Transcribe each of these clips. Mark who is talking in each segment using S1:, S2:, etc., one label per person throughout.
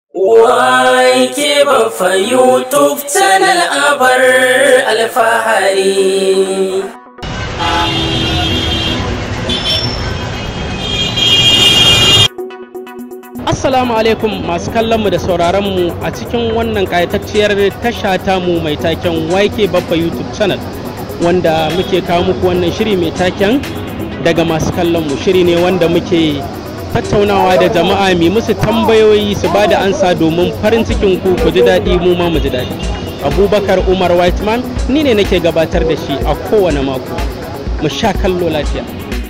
S1: Wake bafa YouTube channel abar alfahari.
S2: Assalamu alaikum masu kallonmu da sauraronmu a cikin wannan ƙayatacciyar tasha tamu mai taken YK Babba YouTube channel wanda muke kawo muku wannan shiri mai taken daga masu kallonmu shiri ne wanda muke tattaunawa da jama'a mai musu tambayoyi su ba da ansa domin farin cikin ku ku ji daɗi mu ma mu ji daɗi abubakar umar whiteman ni ne nake gabatar da shi a kowane mako mu sha kallo lafiya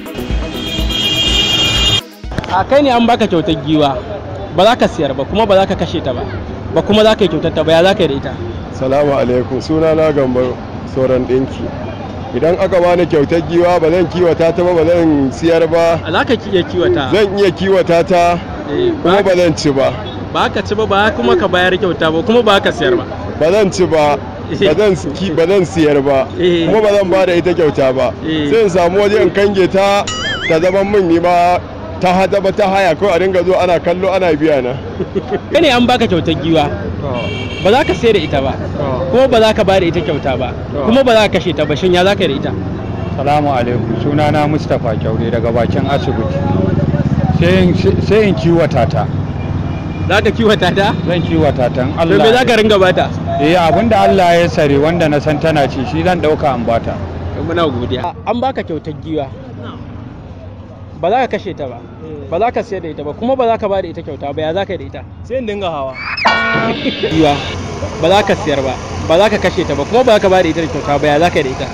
S2: a kai ne an baka kyautar giwa ba za ka siyar ba kuma ba za ka kashe ta ba ba kuma za ka yi kyautar ta ba ya za ka yi da ita
S3: Salamu alaikum suna na gambar sauran ɗinki. Idan aka bani kyautar giwa ba zan kiwata ta ba ba zan siyar ba
S2: za ka iya kiwata
S3: zan iya kiwata ta
S2: Eh,
S3: kuma
S2: ba
S3: ba zan ci ba
S2: ba ka ci ba ba kuma ka bayar kyauta ba kuma ba ka siyar ba
S3: ba zan ci ba ba zan ki- ba zan siyar ba
S2: Eh.
S3: kuma ba zan ba da ita kyauta ba
S2: Eh.
S3: sai in samu waje in kange ta ta zama min ni ba ta hada ba ta haya ko a dinga zo ana kallo ana biya na
S2: kai ne an baka kyautar giwa ba za ka sayar da ita ba kuma ba za ka bayar da ita kyauta ba kuma ba za ka kashe ta ba shin ya za ka yi da ita
S4: Salamu alaikum sunana Mustapha Kyaure daga bakin asibiti. Sai in- Sai in kiwata ta.
S2: za ka kiwata ta
S4: Zan kiwata ta in
S2: to me za ka
S4: Allah.
S2: ringa bata
S4: Eh abinda Allah ya sare wanda na san tana ci shi zan dauka an bata.
S2: muna godiya an baka kyautar giwa ba za ka kashe ta ba ba za ka sayar da ita ba kuma ba za ka ba da ita kyauta ba ya za ka yi da ita
S5: sai in dinga hawa
S2: giwa ba za ka siyar ba ba za ka kashe ta ba kuma ba za ka ba da ita da kyauta ba ya za ka yi da ita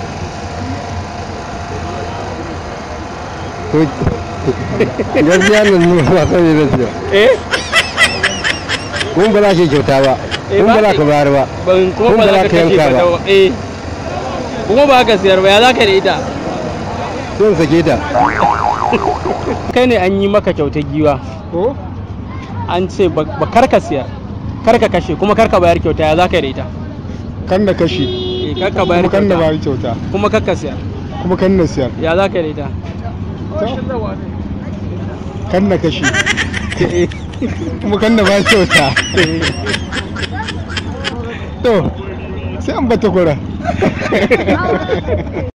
S6: gaskiya nan mu ba sani da siya
S2: eh
S6: kun ba za ki kyauta ba
S2: Eh,
S6: kun
S2: ba
S6: ba za
S2: ki-
S6: ka bayar ba
S2: ban kuma
S6: Kun
S2: ba
S6: ba
S2: za
S6: za
S2: ka
S6: ka
S2: kashe
S6: yanka
S2: ta
S6: ba.
S2: ba eh kuma ba ka siyar ba ya za ka yi da ita
S6: sun sake ta
S2: kai ne an yi maka kyautar giwa
S6: ko
S2: an ce ba ba kar ka siyar kar ka kashe kuma kar ka bayar kyauta ya za ka yi da ita
S6: kan da kashi
S2: eh kar ka bayar
S6: kuma kan da
S2: kyauta
S6: bayar kyauta
S2: kuma kar ka siyar
S6: kuma kan na siyar
S2: ya za ka yi da ita
S6: kan na kashi kuma kan da bayar kyauta to sai an bata kura